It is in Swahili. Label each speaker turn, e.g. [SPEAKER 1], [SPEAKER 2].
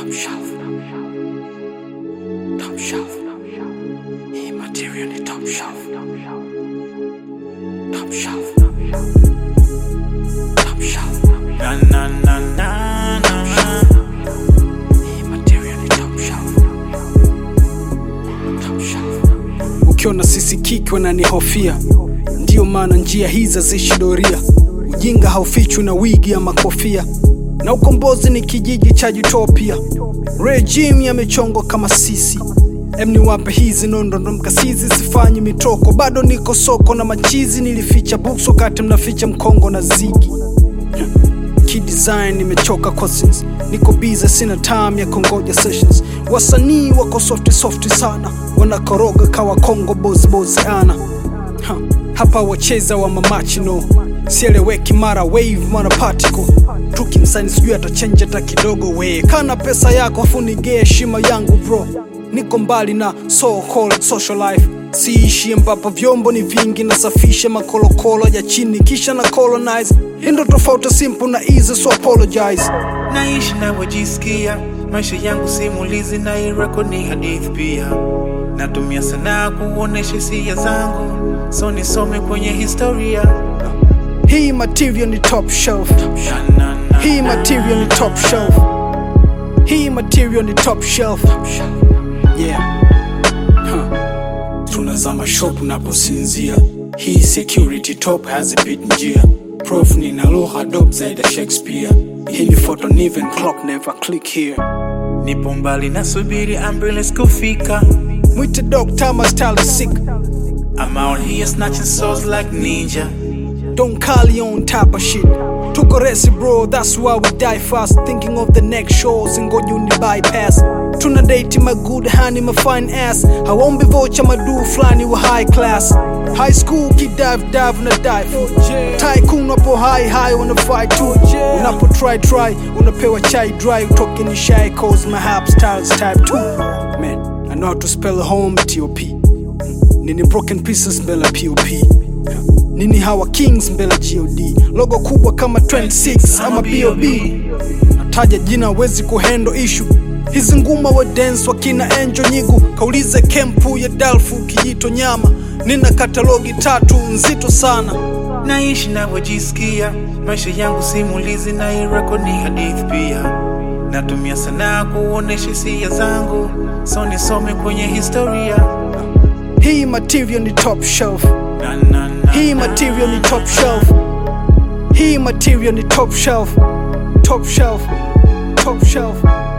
[SPEAKER 1] Top shelf. Top shelf. Hii material ni top shelf. Top shelf. Top shelf.
[SPEAKER 2] Na na na na na.
[SPEAKER 1] Hii material ni top shelf. Top shelf.
[SPEAKER 3] ukiona sisi kiki wananihofia ndiyo maana njia hizi haziishi doria ujinga haufichwi na wigi ama kofia na ukombozi ni kijiji cha utopia regime yamechongwa kama sisi em niwape hizi nondondo mkasizi sifanyi mitoko bado niko soko na machizi nilificha books wakati mnaficha mkongo na zigi kidesign nimechoka cousins niko biza sina time ya kongoja sessions wasanii wako softi softi sana wanakoroga kawa kongo bozibozi ana ha, hapa wacheza wa mamachino sieleweki mara wave mara particle tukimsani sijui atachenja hata kidogo we kana pesa yako afunige heshima yangu bro niko mbali na so called social life siishi ambapo vyombo ni vingi nasafisha makolokolo ya chini kisha na colonize indo tofauti simple na easy so apologize
[SPEAKER 2] Naishi navyojisikia, maisha yangu simulizi na irako ni hadithi pia. Natumia sanaa kuonesha hisia zangu, so nisome kwenye historia.
[SPEAKER 3] hii material ni top shelf
[SPEAKER 2] Na, na, na,
[SPEAKER 3] hii material ni top shelf hii material ni top shelf yeah huh. tunazama shop unaposinzia hii security top hazipit njia prof nina lugha dop zaidi ya shakespeare hii ni photo niven clock never click here
[SPEAKER 2] Nipo mbali nasubiri ambulance kufika.
[SPEAKER 3] mwite doctor my style is sick
[SPEAKER 2] I'm out here snatching souls like ninja.
[SPEAKER 3] Don't call you on type of shit. Tuko resi bro, that's why we die fast. Thinking of the next shows and go uni bypass. Tuna date my good honey, my fine ass. Hawombi vocha madu flani wa high class. High school kid dive dive una dive. Tycoon wapo high high wanna fight too. Unapo try try, unapewa chai dry. Utoke ni shy cause my hap styles type 2. Man, I know how to spell home T-O-P. Nini broken pieces mbele ya POP nini hawa kings mbele ya god logo kubwa kama 26 ama bob nataja jina wezi kuhendo ishu hizi nguma wa dance wakina enjo nyigu kaulize kempu ya dalfu kijito nyama nina katalogi tatu nzito sana
[SPEAKER 2] Naishi navyojisikia, maisha yangu simulizi na irako ni hadithi pia. Natumia sanaa kuonesha hisia zangu, so nisome kwenye historia.
[SPEAKER 3] hii material ni top shelf
[SPEAKER 2] Na, na, na,
[SPEAKER 3] hii
[SPEAKER 2] na.
[SPEAKER 3] material ni top shelf hii material ni top shelf top shelf top shelf